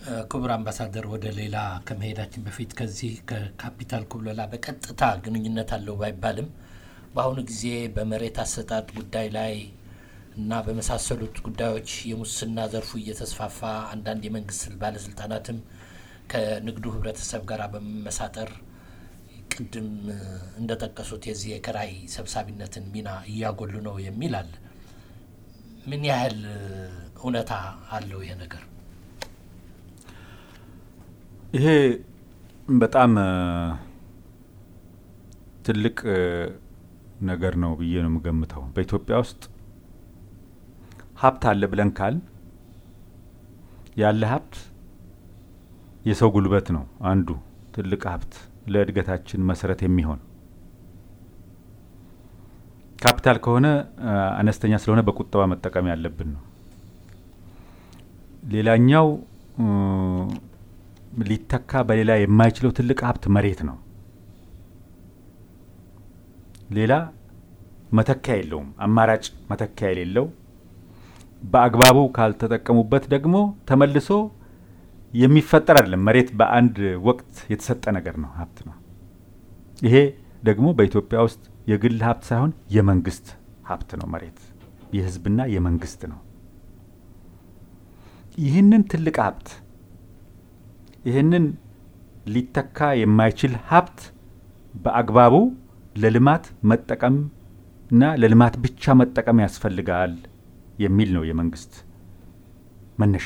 ክቡር አምባሳደር ወደ ሌላ ከመሄዳችን በፊት ከዚህ ከካፒታል ኩብለላ በቀጥታ ግንኙነት አለው ባይባልም በአሁኑ ጊዜ በመሬት አሰጣጥ ጉዳይ ላይ እና በመሳሰሉት ጉዳዮች የሙስና ዘርፉ እየተስፋፋ አንዳንድ የመንግስት ባለስልጣናትም ከንግዱ ህብረተሰብ ጋር በመመሳጠር ቅድም እንደጠቀሱት የዚህ የኪራይ ሰብሳቢነትን ሚና እያጎሉ ነው የሚል አለ። ምን ያህል እውነታ አለው ይሄ ነገር? ይሄ በጣም ትልቅ ነገር ነው ብዬ ነው የምገምተው። በኢትዮጵያ ውስጥ ሀብት አለ ብለን ካል ያለ ሀብት የሰው ጉልበት ነው አንዱ ትልቅ ሀብት ለእድገታችን መሰረት የሚሆን ካፒታል ከሆነ አነስተኛ ስለሆነ በቁጠባ መጠቀም ያለብን ነው። ሌላኛው ሊተካ በሌላ የማይችለው ትልቅ ሀብት መሬት ነው። ሌላ መተኪያ የለውም፣ አማራጭ መተኪያ የሌለው በአግባቡ ካልተጠቀሙበት ደግሞ ተመልሶ የሚፈጠር አይደለም። መሬት በአንድ ወቅት የተሰጠ ነገር ነው፣ ሀብት ነው። ይሄ ደግሞ በኢትዮጵያ ውስጥ የግል ሀብት ሳይሆን የመንግስት ሀብት ነው። መሬት የህዝብና የመንግስት ነው። ይህንን ትልቅ ሀብት ይህንን ሊተካ የማይችል ሀብት በአግባቡ ለልማት መጠቀም እና ለልማት ብቻ መጠቀም ያስፈልጋል የሚል ነው የመንግስት መነሻ።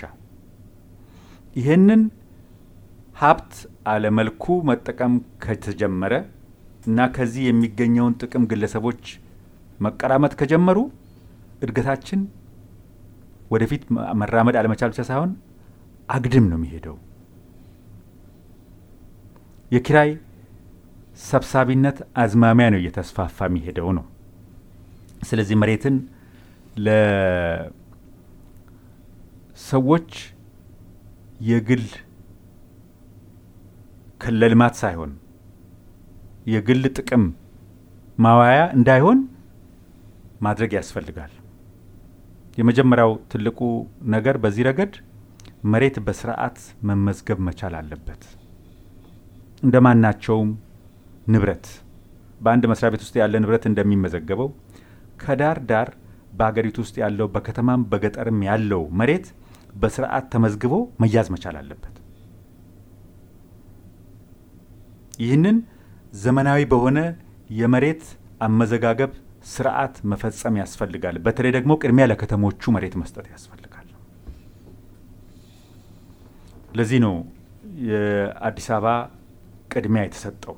ይህንን ሀብት አለመልኩ መጠቀም ከተጀመረ እና ከዚህ የሚገኘውን ጥቅም ግለሰቦች መቀራመት ከጀመሩ እድገታችን ወደፊት መራመድ አለመቻል ብቻ ሳይሆን አግድም ነው የሚሄደው። የኪራይ ሰብሳቢነት አዝማሚያ ነው እየተስፋፋ የሚሄደው ነው። ስለዚህ መሬትን ለሰዎች የግል ለልማት ሳይሆን የግል ጥቅም ማዋያ እንዳይሆን ማድረግ ያስፈልጋል። የመጀመሪያው ትልቁ ነገር በዚህ ረገድ መሬት በስርዓት መመዝገብ መቻል አለበት። እንደ ማናቸውም ንብረት በአንድ መስሪያ ቤት ውስጥ ያለ ንብረት እንደሚመዘገበው ከዳር ዳር በሀገሪቱ ውስጥ ያለው በከተማም በገጠርም ያለው መሬት በስርዓት ተመዝግቦ መያዝ መቻል አለበት። ይህንን ዘመናዊ በሆነ የመሬት አመዘጋገብ ስርዓት መፈጸም ያስፈልጋል። በተለይ ደግሞ ቅድሚያ ለከተሞቹ መሬት መስጠት ያስፈልጋል። ለዚህ ነው የአዲስ አበባ ቅድሚያ የተሰጠው።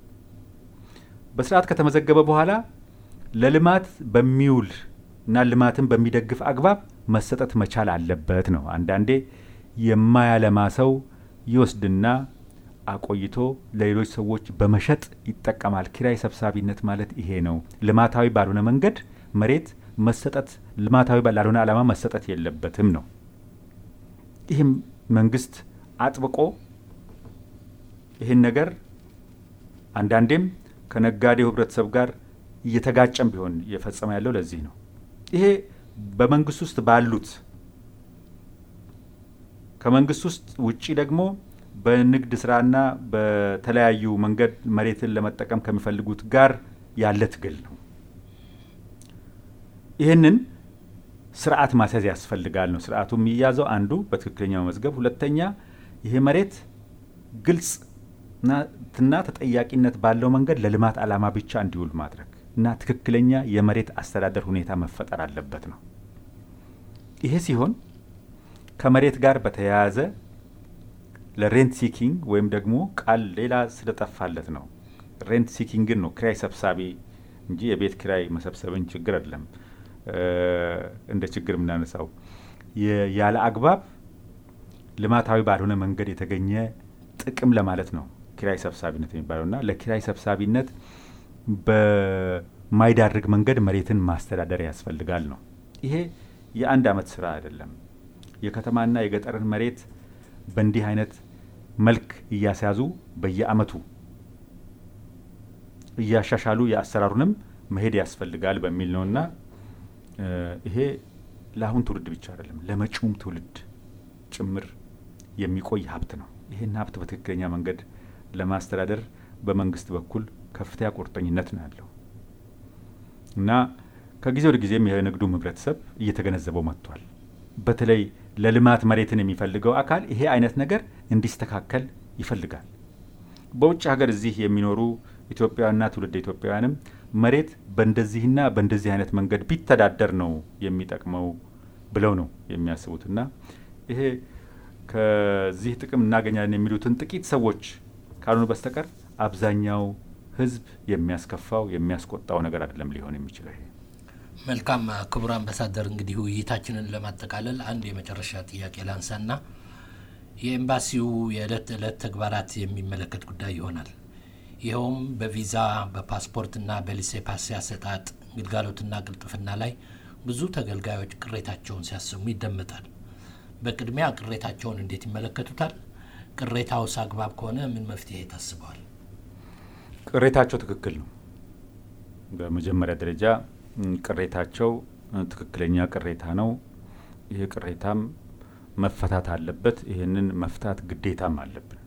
በስርዓት ከተመዘገበ በኋላ ለልማት በሚውል እና ልማትን በሚደግፍ አግባብ መሰጠት መቻል አለበት ነው። አንዳንዴ የማያለማ ሰው ይወስድና አቆይቶ ለሌሎች ሰዎች በመሸጥ ይጠቀማል። ኪራይ ሰብሳቢነት ማለት ይሄ ነው። ልማታዊ ባልሆነ መንገድ መሬት መሰጠት ልማታዊ ላልሆነ ዓላማ መሰጠት የለበትም ነው። ይህም መንግስት አጥብቆ ይህን ነገር አንዳንዴም ከነጋዴው ህብረተሰብ ጋር እየተጋጨም ቢሆን እየፈጸመ ያለው ለዚህ ነው። ይሄ በመንግስት ውስጥ ባሉት ከመንግስት ውስጥ ውጪ ደግሞ በንግድ ስራና በተለያዩ መንገድ መሬትን ለመጠቀም ከሚፈልጉት ጋር ያለ ትግል ነው። ይህንን ስርዓት ማስያዝ ያስፈልጋል ነው። ስርዓቱ የሚያዘው አንዱ በትክክለኛ መመዝገብ፣ ሁለተኛ ይሄ መሬት ግልጽ እና ተጠያቂነት ባለው መንገድ ለልማት ዓላማ ብቻ እንዲውል ማድረግ እና ትክክለኛ የመሬት አስተዳደር ሁኔታ መፈጠር አለበት ነው። ይሄ ሲሆን ከመሬት ጋር በተያያዘ ለሬንት ሲኪንግ ወይም ደግሞ ቃል ሌላ ስለጠፋለት ነው። ሬንት ሲኪንግን ነው ክራይ ሰብሳቢ እንጂ የቤት ክራይ መሰብሰብን ችግር አይደለም እንደ ችግር የምናነሳው ያለ አግባብ ልማታዊ ባልሆነ መንገድ የተገኘ ጥቅም ለማለት ነው ኪራይ ሰብሳቢነት የሚባለው እና ለኪራይ ሰብሳቢነት በማይዳርግ መንገድ መሬትን ማስተዳደር ያስፈልጋል ነው። ይሄ የአንድ አመት ስራ አይደለም። የከተማና የገጠርን መሬት በእንዲህ አይነት መልክ እያስያዙ በየአመቱ እያሻሻሉ የአሰራሩንም መሄድ ያስፈልጋል በሚል ነውና ይሄ ለአሁን ትውልድ ብቻ አይደለም ለመጪውም ትውልድ ጭምር የሚቆይ ሀብት ነው። ይህን ሀብት በትክክለኛ መንገድ ለማስተዳደር በመንግስት በኩል ከፍተኛ ቁርጠኝነት ነው ያለው እና ከጊዜ ወደ ጊዜም የንግዱም ህብረተሰብ እየተገነዘበው መጥቷል። በተለይ ለልማት መሬትን የሚፈልገው አካል ይሄ አይነት ነገር እንዲስተካከል ይፈልጋል። በውጭ ሀገር እዚህ የሚኖሩ ኢትዮጵያውያንና ትውልደ ኢትዮጵያውያንም መሬት በእንደዚህና በእንደዚህ አይነት መንገድ ቢተዳደር ነው የሚጠቅመው ብለው ነው የሚያስቡት እና ይሄ ከዚህ ጥቅም እናገኛለን የሚሉትን ጥቂት ሰዎች ካልሆኑ በስተቀር አብዛኛው ህዝብ የሚያስከፋው የሚያስቆጣው ነገር አይደለም ሊሆን የሚችለው ይሄ። መልካም ክቡር አምባሳደር፣ እንግዲህ ውይይታችንን ለማጠቃለል አንድ የመጨረሻ ጥያቄ ላንሳና የኤምባሲው የዕለት ተዕለት ተግባራት የሚመለከት ጉዳይ ይሆናል። ይኸውም በቪዛ በፓስፖርትና በሊሴ ፓስ አሰጣጥ ግልጋሎትና ቅልጥፍና ላይ ብዙ ተገልጋዮች ቅሬታቸውን ሲያሰሙ ይደመጣል። በቅድሚያ ቅሬታቸውን እንዴት ይመለከቱታል? ቅሬታውስ አግባብ ከሆነ ምን መፍትሄ ታስበዋል? ቅሬታቸው ትክክል ነው። በመጀመሪያ ደረጃ ቅሬታቸው ትክክለኛ ቅሬታ ነው። ይህ ቅሬታም መፈታት አለበት። ይህንን መፍታት ግዴታም አለብን።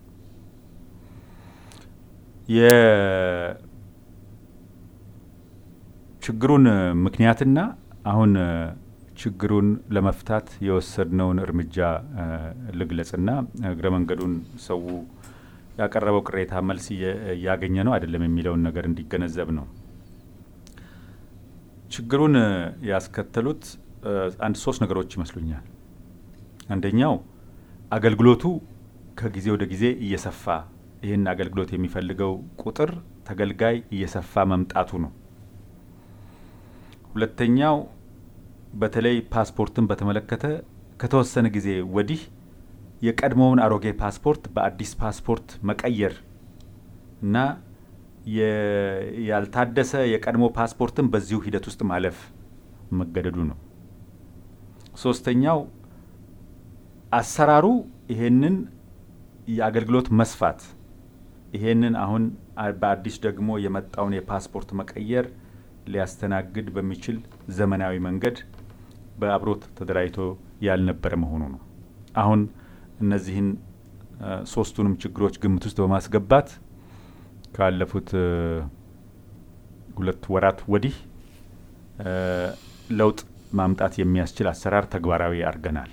የችግሩን ምክንያትና አሁን ችግሩን ለመፍታት የወሰድነውን እርምጃ ልግለጽና እግረ መንገዱን ሰው ያቀረበው ቅሬታ መልስ እያገኘ ነው አይደለም የሚለውን ነገር እንዲገነዘብ ነው። ችግሩን ያስከተሉት አንድ ሶስት ነገሮች ይመስሉኛል። አንደኛው አገልግሎቱ ከጊዜ ወደ ጊዜ እየሰፋ ይህን አገልግሎት የሚፈልገው ቁጥር ተገልጋይ እየሰፋ መምጣቱ ነው። ሁለተኛው በተለይ ፓስፖርትን በተመለከተ ከተወሰነ ጊዜ ወዲህ የቀድሞውን አሮጌ ፓስፖርት በአዲስ ፓስፖርት መቀየር እና ያልታደሰ የቀድሞ ፓስፖርትን በዚሁ ሂደት ውስጥ ማለፍ መገደዱ ነው። ሶስተኛው አሰራሩ ይሄንን የአገልግሎት መስፋት ይሄንን አሁን በአዲስ ደግሞ የመጣውን የፓስፖርት መቀየር ሊያስተናግድ በሚችል ዘመናዊ መንገድ በአብሮት ተደራጅቶ ያልነበረ መሆኑ ነው። አሁን እነዚህን ሶስቱንም ችግሮች ግምት ውስጥ በማስገባት ካለፉት ሁለት ወራት ወዲህ ለውጥ ማምጣት የሚያስችል አሰራር ተግባራዊ አድርገናል።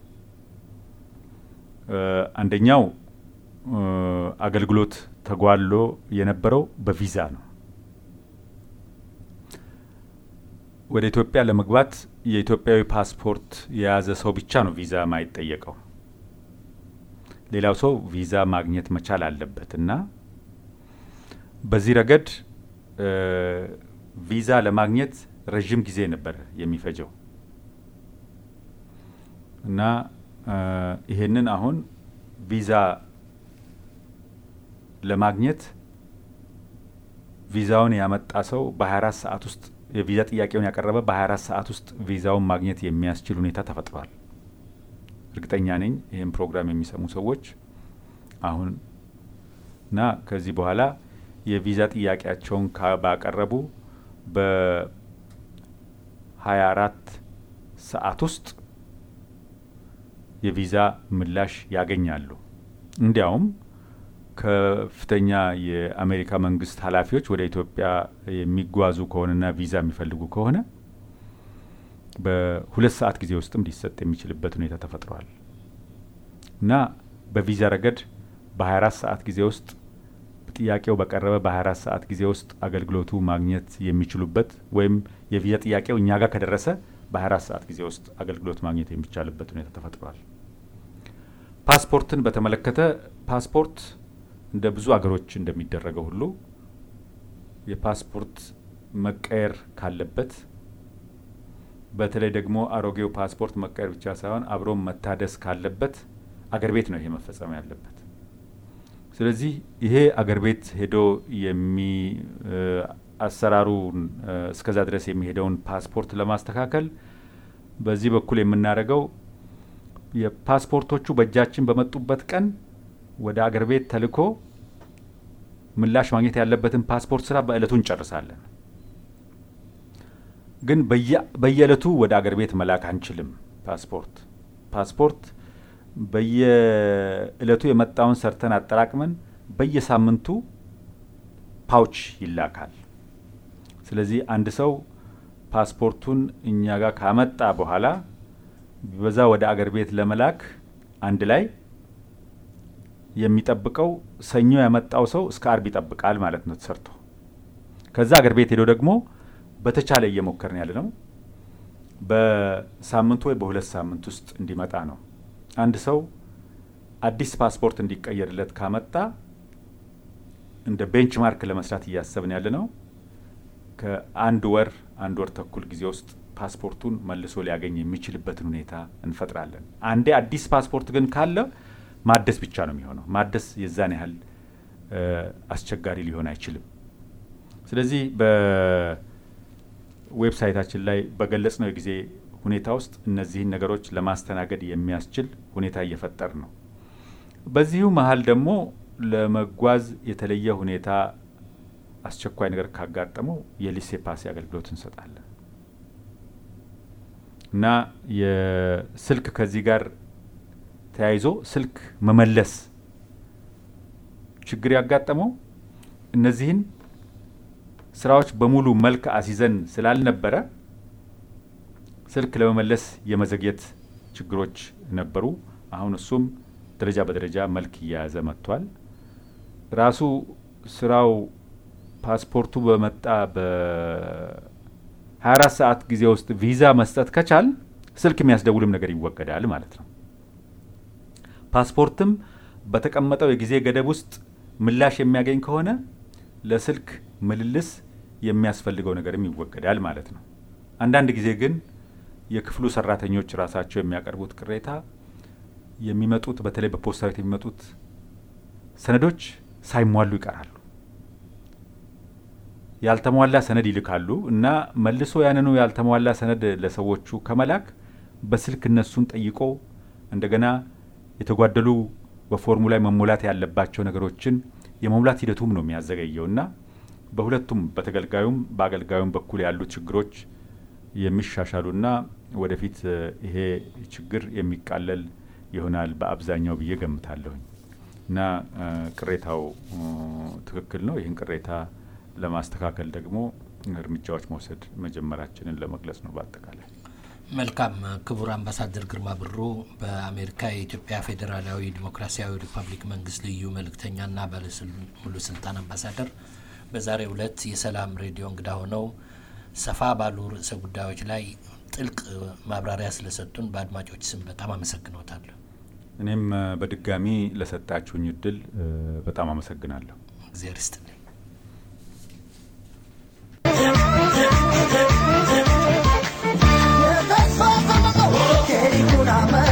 አንደኛው አገልግሎት ተጓሎ የነበረው በቪዛ ነው። ወደ ኢትዮጵያ ለመግባት የኢትዮጵያዊ ፓስፖርት የያዘ ሰው ብቻ ነው ቪዛ ማይጠየቀው። ሌላው ሰው ቪዛ ማግኘት መቻል አለበት እና በዚህ ረገድ ቪዛ ለማግኘት ረዥም ጊዜ ነበር የሚፈጀው እና ይሄንን አሁን ቪዛ ለማግኘት ቪዛውን ያመጣ ሰው በ24 ሰዓት ውስጥ የቪዛ ጥያቄውን ያቀረበ በ24 ሰዓት ውስጥ ቪዛውን ማግኘት የሚያስችል ሁኔታ ተፈጥሯል። እርግጠኛ ነኝ ይህም ፕሮግራም የሚሰሙ ሰዎች አሁን እና ከዚህ በኋላ የቪዛ ጥያቄያቸውን ባቀረቡ በ24 ሰዓት ውስጥ የቪዛ ምላሽ ያገኛሉ። እንዲያውም ከፍተኛ የአሜሪካ መንግስት ኃላፊዎች ወደ ኢትዮጵያ የሚጓዙ ከሆነና ቪዛ የሚፈልጉ ከሆነ በሁለት ሰዓት ጊዜ ውስጥም ሊሰጥ የሚችልበት ሁኔታ ተፈጥሯል እና በቪዛ ረገድ በ24 ሰዓት ጊዜ ውስጥ ጥያቄው በቀረበ በ24 ሰዓት ጊዜ ውስጥ አገልግሎቱ ማግኘት የሚችሉበት ወይም የቪዛ ጥያቄው እኛ ጋር ከደረሰ በ24 ሰዓት ጊዜ ውስጥ አገልግሎት ማግኘት የሚቻልበት ሁኔታ ተፈጥሯል። ፓስፖርትን በተመለከተ ፓስፖርት እንደ ብዙ አገሮች እንደሚደረገው ሁሉ የፓስፖርት መቀየር ካለበት በተለይ ደግሞ አሮጌው ፓስፖርት መቀየር ብቻ ሳይሆን አብሮም መታደስ ካለበት አገር ቤት ነው ይሄ መፈጸም ያለበት። ስለዚህ ይሄ አገር ቤት ሄዶ የሚ አሰራሩ እስከዛ ድረስ የሚሄደውን ፓስፖርት ለማስተካከል በዚህ በኩል የምናደርገው የፓስፖርቶቹ በእጃችን በመጡበት ቀን ወደ አገር ቤት ተልኮ ምላሽ ማግኘት ያለበትን ፓስፖርት ስራ በእለቱ እንጨርሳለን። ግን በየእለቱ ወደ አገር ቤት መላክ አንችልም። ፓስፖርት ፓስፖርት በየእለቱ የመጣውን ሰርተን አጠራቅመን በየሳምንቱ ፓውች ይላካል። ስለዚህ አንድ ሰው ፓስፖርቱን እኛ ጋር ካመጣ በኋላ በዛ ወደ አገር ቤት ለመላክ አንድ ላይ የሚጠብቀው ሰኞ ያመጣው ሰው እስከ አርብ ይጠብቃል ማለት ነው ተሰርቶ። ከዛ አገር ቤት ሄዶ ደግሞ በተቻለ እየሞከርን ያለ ነው በሳምንቱ ወይ በሁለት ሳምንት ውስጥ እንዲመጣ ነው። አንድ ሰው አዲስ ፓስፖርት እንዲቀየርለት ካመጣ እንደ ቤንች ማርክ ለመስራት እያሰብን ያለ ነው ከአንድ ወር አንድ ወር ተኩል ጊዜ ውስጥ ፓስፖርቱን መልሶ ሊያገኝ የሚችልበትን ሁኔታ እንፈጥራለን። አንዴ አዲስ ፓስፖርት ግን ካለ ማደስ ብቻ ነው የሚሆነው። ማደስ የዛን ያህል አስቸጋሪ ሊሆን አይችልም። ስለዚህ በዌብሳይታችን ላይ በገለጽ ነው የጊዜ ሁኔታ ውስጥ እነዚህን ነገሮች ለማስተናገድ የሚያስችል ሁኔታ እየፈጠር ነው። በዚሁ መሀል ደግሞ ለመጓዝ የተለየ ሁኔታ አስቸኳይ ነገር ካጋጠመው የሊሴ ፓሲ አገልግሎት እንሰጣለን እና የስልክ ከዚህ ጋር ተያይዞ ስልክ መመለስ ችግር ያጋጠመው እነዚህን ስራዎች በሙሉ መልክ አስይዘን ስላልነበረ ስልክ ለመመለስ የመዘግየት ችግሮች ነበሩ። አሁን እሱም ደረጃ በደረጃ መልክ እየያዘ መጥቷል። ራሱ ስራው ፓስፖርቱ በመጣ በ24 ሰዓት ጊዜ ውስጥ ቪዛ መስጠት ከቻል ስልክ የሚያስደውልም ነገር ይወገዳል ማለት ነው። ፓስፖርትም በተቀመጠው የጊዜ ገደብ ውስጥ ምላሽ የሚያገኝ ከሆነ ለስልክ ምልልስ የሚያስፈልገው ነገርም ይወገዳል ማለት ነው። አንዳንድ ጊዜ ግን የክፍሉ ሰራተኞች ራሳቸው የሚያቀርቡት ቅሬታ የሚመጡት በተለይ በፖስታ ቤት የሚመጡት ሰነዶች ሳይሟሉ ይቀራሉ። ያልተሟላ ሰነድ ይልካሉ እና መልሶ ያንኑ ያልተሟላ ሰነድ ለሰዎቹ ከመላክ በስልክ እነሱን ጠይቆ እንደገና የተጓደሉ በፎርሙ ላይ መሞላት ያለባቸው ነገሮችን የመሙላት ሂደቱም ነው የሚያዘገየው እና በሁለቱም በተገልጋዩም በአገልጋዩም በኩል ያሉ ችግሮች የሚሻሻሉና ወደፊት ይሄ ችግር የሚቃለል ይሆናል በአብዛኛው ብዬ ገምታለሁኝ እና ቅሬታው ትክክል ነው። ይህን ቅሬታ ለማስተካከል ደግሞ እርምጃዎች መውሰድ መጀመራችንን ለመግለጽ ነው። በአጠቃላይ መልካም። ክቡር አምባሳደር ግርማ ብሩ በአሜሪካ የኢትዮጵያ ፌዴራላዊ ዲሞክራሲያዊ ሪፐብሊክ መንግስት ልዩ መልእክተኛና ባለሙሉ ስልጣን አምባሳደር በዛሬው ዕለት የሰላም ሬዲዮ እንግዳ ሆነው ሰፋ ባሉ ርዕሰ ጉዳዮች ላይ ጥልቅ ማብራሪያ ስለሰጡን በአድማጮች ስም በጣም አመሰግኖታለሁ። እኔም በድጋሚ ለሰጣችሁኝ እድል በጣም አመሰግናለሁ። እግዚአብሔር ይስጥልኝ። የተስፋ ተመጠው